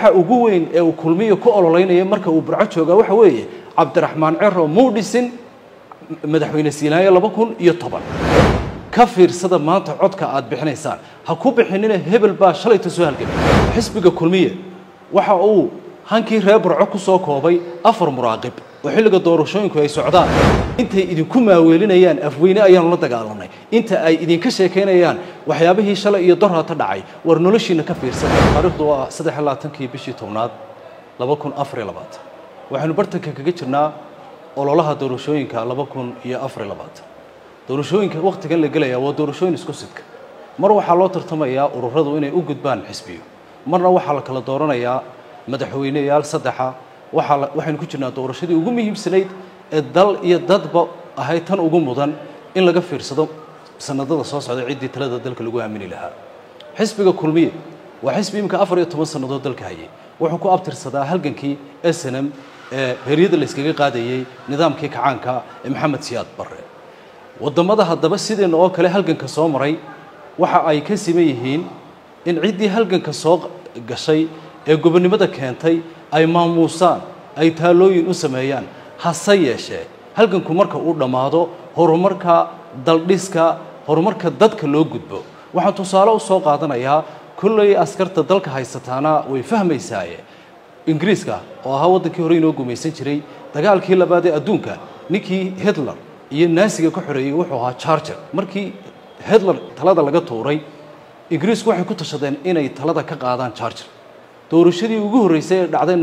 waxa ugu weyn ee uu kulmiyo ku ololeynaya marka uu burco joogaa waxa weeye cabdiraxmaan cero muu dhisin madaxweyne siinaayo laba kun iyo toban ka fiirsada maanta codka aad bixinaysaan ha ku bixinina hebel baa shalayta soo halgamay xisbiga kulmiye waxa uu hankii reer burco ku soo koobay afar muraaqib oo xilliga doorashooyinku ay socdaan intay idinku maaweelinayaan afweyne ayaanu la dagaalanay inta ay idinka sheekaynayaan waxyaabihii shalay iyo dorhata dhacay war noloshiina ka fiirsada taariikhdu waa saddex iyo labaatankii bishii tobnaad laba kun afar iyo labaatan waxaynu bartanka kaga jirnaa ololaha doorashooyinka laba kun iyo afar iyo labaatan doorashooyinka wakhtigan la gelayaa waa doorashooyin isku sidka mar waxaa loo tartamayaa ururadu inay u gudbaan xisbiyo marna waxaa la kala dooranayaa madaxweyneyaal saddexa waxaa waxaynu ku jirnaa doorashadii ugu muhiimsanayd ee dal iyo dadba ahayd tan ugu mudan in laga fiirsado sanadada soo socda ciddii talada dalka lagu aamini lahaa xisbiga kulmiye waa xisbi imika afar iyo toban sannadood dalka hayay wuxuu ku abtirsadaa halgankii snm ee heryada la yskaga qaadayey nidaamkii kacaanka ee maxamed siyaad barre waddamada haddaba sideenna oo kale halganka soo maray waxa ay ka siman yihiin in ciddii halganka soo gashay ee gobonnimada keentay ay maamuusaan ay taalooyin u sameeyaan hase yeeshee halganku marka uu dhammaado horumarka daldhiska horumarka dadka loo gudbo waxaan tusaale u soo qaadanayaa kolley askarta dalka haysataana way fahmaysaaye ingiriiska oo ahaa waddankii hore inoo gumaysan jiray dagaalkii labaad ee adduunka ninkii hitler iyo naasiga ka xoreeyey wuxuu ahaa charger markii hitler talada laga tuuray ingiriisku waxay ku tashadeen inay talada ka qaadaan charger doorashadii ugu horreysay ee dhacday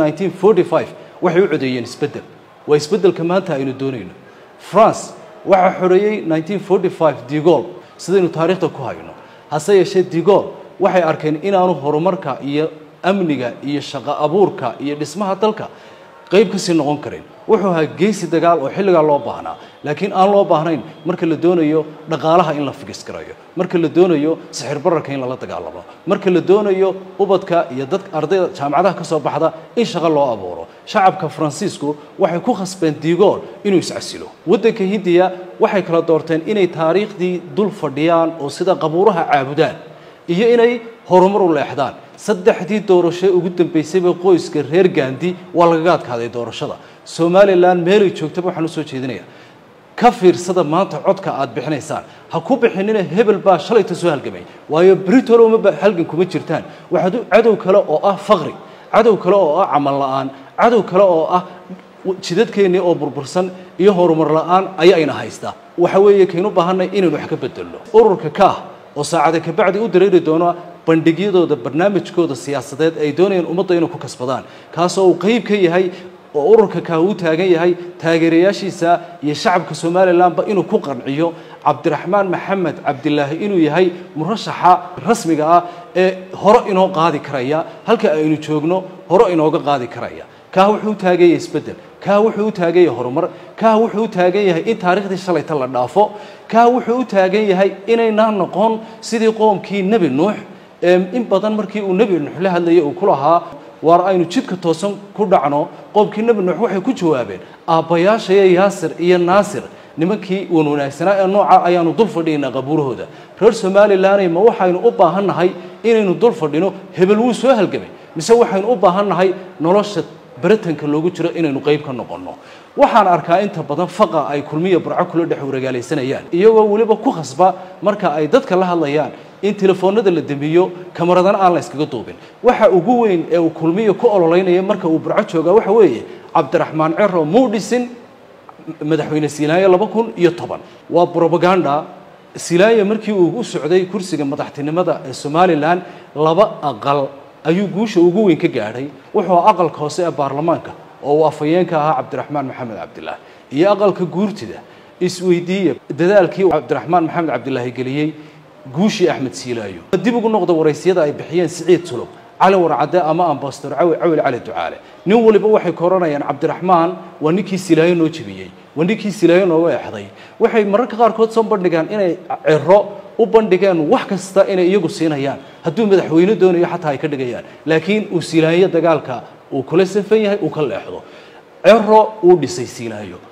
1945 waxay u codeeyeen isbeddel waa isbeddelka maanta aynu doonayno france waxaa xoreeyey 1945 digol sidaynu taariikhda ku hayno hase yeeshee digol waxay arkeen inaanu horumarka iyo amniga iyo shaqo abuurka iyo dhismaha dalka qayb kasii noqon karin wuxuu ahaa geesi dagaal oo xilligaa loo baahnaa laakiin aan loo baahnayn marka la doonayo dhaqaalaha in la figis garayo marka la doonayo sixir bararka in lala dagaalamo marka la doonayo ubadka iyo dadka ardayda jaamacadaha ka soo baxda in shaqo loo abuuro shacabka faransiisku waxay ku khasbeen digool inuu iscasilo waddanka hindiya waxay kala doorteen inay taariikhdii dul fadhiyaan oo sida qabuuraha caabudaan iyo inay horumar u leexdaan saddexdii doorasho ugu dambeysayba qoyska reer gaandi waa lagaga adkaaday doorashada somalilan meelay joogtaba waxaan usoo jeedinayaa ka fiirsada maanta codka aad bixinaysaan ha ku bixinina hebel baa shalayta soo halgamay waayo britol uma halgan kuma jirtaan waxaad cadow kale oo ah faqri cadow kale oo ah camal la-aan cadow kale oo ah jidadkeennii oo burbursan iyo horumar la-aan ayayna haystaa waxa weeye kaynu baahanay inaynu wax ka bedelno ururka kaah oo saacada kabacdi u dareeri doono bandhigyadooda barnaamijkooda siyaasadeed ay doonayaan ummadda inay ku kasbadaan kaasoo uu qayb ka yahay oo ururka kaa uu taagan yahay taageerayaashiisa iyo shacabka somalilanba inuu ku qanciyo cabdiraxmaan maxamed cabdilaahi inuu yahay murashaxa rasmiga ah ee hore inoo qaadi karaya halka aynu joogno hore inooga qaadi karaya kaa wuxuu u taagan yahay isbeddel kaa wuxuu u taagan yahay horumar kaa wuxuu u taagan yahay in taariikhdii shalayta la dhaafo kaa wuxuu u taagan yahay inaynaan noqon sidii qoomkii nebi nuux in badan markii uu nebi nuux la hadlayay uu ku lahaa waar aynu jidka toosan ku dhacno qoomkii nebi nuux waxay ku jawaabeen aabbayaashaya yaasir iyo naasir nimankii uun wanaagsanaa ee nooca ayaanu dul fadhiynaa qabuurahooda reer somalilanay ma waxaynu u baahan nahay inaynu dul fadhino hebel wuu soo halgamay mise waxaynu u baahan nahay nolosha baratanka loogu jiro inaynu qayb ka noqonno waxaan arkaa inta badan faqa ay kulmiya burco kula dhex waragaalaysanayaan iyagoo weliba ku khasba marka ay dadka la hadlayaan in telefoonada la damiyo kamaradana aan la yskaga duubin waxa ugu weyn ee uu kulmiya ku ololeynaya marka uu burco joogaa waxa weeye cabdiraxmaan cero muu dhisin madaxweyne siinaayo laba kun iyo toban waa brobaganda silaayo markii uu u socday kursiga madaxtinimada ee somalilan laba aqal ayuu guusha ugu weyn ka gaadhay wuxuu aqalka hoose ee baarlamaanka oo uu afhayeenka ahaa cabdiraxmaan maxamed cabdilaahi iyo aqalka guurtida isweydiiya dadaalkii cabdiraxmaan maxamed cabdilaahi geliyey guushii axmed siilaayo dib ugu noqda waraysiyada ay bixiyeen siciid sulub cali warcadde ama ambastor cawi cawil cali ducaale nin waliba waxay ka oranayaan cabdiraxmaan waa ninkii silaayo noo jebiyey waa ninkii silaayo nooga exday waxay mararka qaarkood soo bandhigaan inay cero u bandhigeen wax kasta inay iyagu siinayaan hadduu madaxweyne doonayo xataa ay ka dhigayaan laakiin uu silaayo dagaalka uu kula safan yahay uu ka leexdo cero uu dhisay silaayo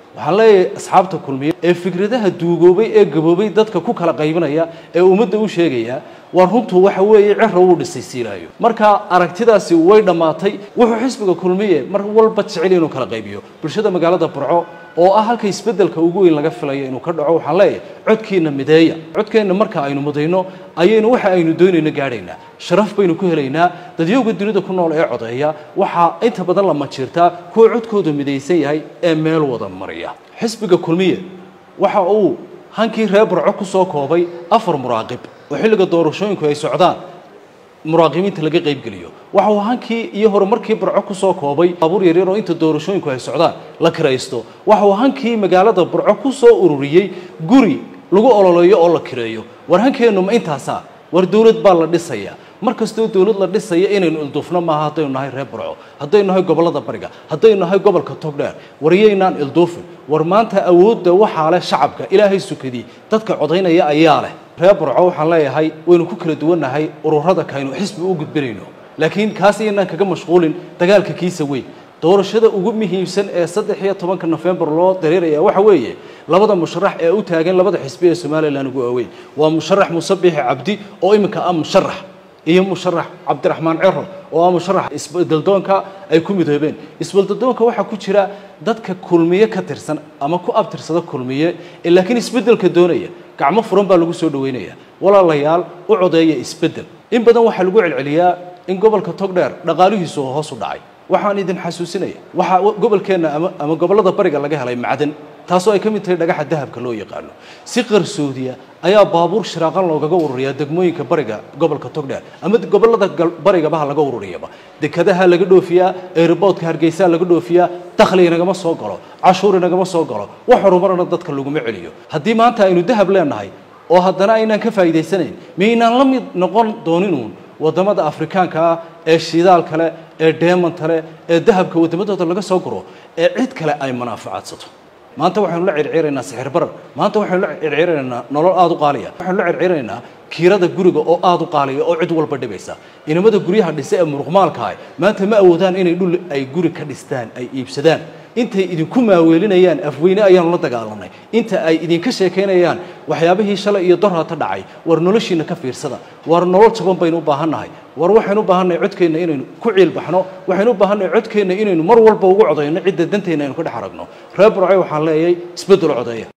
waxaan leeyahay asxaabta kulmiye ee fikradaha duugoobay ee gaboobay dadka ku kala qaybinaya ee ummadda u sheegaya waa runtu waxa weeye ciro wuu dhisay siilaayo marka aragtidaasi way dhammaatay wuxuu xisbiga kulmiye mar walba jecel inuu kala qaybiyo bulshada magaalada burco oo ah halka isbeddelka ugu weyn laga filayo inuu ka dhaco waxaan leeyahay codkiina mideeya codkeenna marka aynu mudayno ayaynu waxa aynu doonayno gaadhaynaa sharaf baynu ku helaynaa dadyowga dunida ku nool ee codeeya waxaa inta badan la majiirtaa kuwa codkoodu midaysan yahay ee meel wada mariya xisbiga kulmiye waxa uu hankii reer burco ku soo koobay afar muraaqib oo xilliga doorashooyinku ay socdaan muraaqibiinta laga qaybgeliyo waxa uu hankii iyo horumarkii burco ku soo koobay baabuur yaryar oo inta doorashooyinku ay socdaan la kiraysto waxa uu hankii magaalada burco ku soo ururiyey guri lagu ololeeyo oo la kireeyo war hankeennu ma intaasaa war dowlad baa la dhisaya mar kastoo dowlad la dhisaya inaynu ilduufno maaha haddaynu nahay reer burco haddaynu nahay gobollada bariga haddaynu nahay gobolka togdheer waryaynaan ilduufin war maanta awoodda waxaa leh shacabka ilaahay sukadii dadka codaynaya ayaa leh reer burco waxaan leeyahay waynu ku kala duwannahay ururada kaynu xisbi u gudbinayno laakiin kaas iyanaan kaga mashquulin dagaalka kiisa weyn doorashada ugu muhiimsan ee saddex iyo tobanka nofembar loo dareeraya waxa weeye labada musharax ee u taagan labada xisbi ee somalilan ugu waaweyn waa musharax musabixi cabdi oo iminka ah musharax iyo musharax cabdiraxmaan cero oo ah musharax isbeldeldoonka ay ku midoobeen isbeldeldoonka waxaa ku jira dadka kulmiye ka tirsan ama ku abtirsada kulmiye ee laakiin isbeddelka doonaya gacmo furan baa lagu soo dhaweynaya walaalayaal u codeeya isbeddel in badan waxaa lagu celceliyaa in gobolka togdheer dhaqaalihiisu oo hoos u dhacay waxaan idin xasuusinaya waxaa gobolkeenna ama ama gobollada bariga laga helay macdan taasoo ay ka mid tahay dhagaxa dahabka loo yaqaano si qarsoodiya ayaa baabuur shiraaqan loogaga ururiyaa degmooyinka bariga gobolka togdheer ama gobollada barigabaha laga ururiyaba dekadaha laga dhoofiyaa airboodka hargeysaa laga dhoofiyaa dakhli inagama soo galo cashuur inagama soo galo wax horumarana dadka laguma celiyo haddii maanta aynu dahab leenahay oo haddana aynaan ka faa'iidaysanayn miyaynaan la mid noqon dooninuun waddamada afrikaanka ah ee shidaal kale ee deemanta leh ee dahabka waddamadooda laga soo guro ee cid kale ay manaafacaadsato maanta waxaynu la circiraynaa sixir barar maanta waxaynu la circiraynaa nolol aada u qaaliya waxaynu la circiraynaa kiirada guriga oo aada u qaaliya oo cid walba dhibaysa inamada guryaha dhisa ee muruqmaalka ah maanta ma awoodaan inay dhul ay guri ka dhistaan ay iibsadaan intay idinku maaweelinayaan afweyne ayaanu la dagaalanay inta ay idinka sheekaynayaan waxyaabihii shalay iyo dorhata dhacay war noloshiina ka fiirsada war nolol jaban baynu u baahannahay war waxaynu u baahannahay codkeenna inaynu ku ciilbaxno waxaynu u baahannahay codkeenna inaynu mar walba ugu codayno cidda danteenna aynu ka dhex aragno reer burcay waxaan leeyahay isbeddel codeeya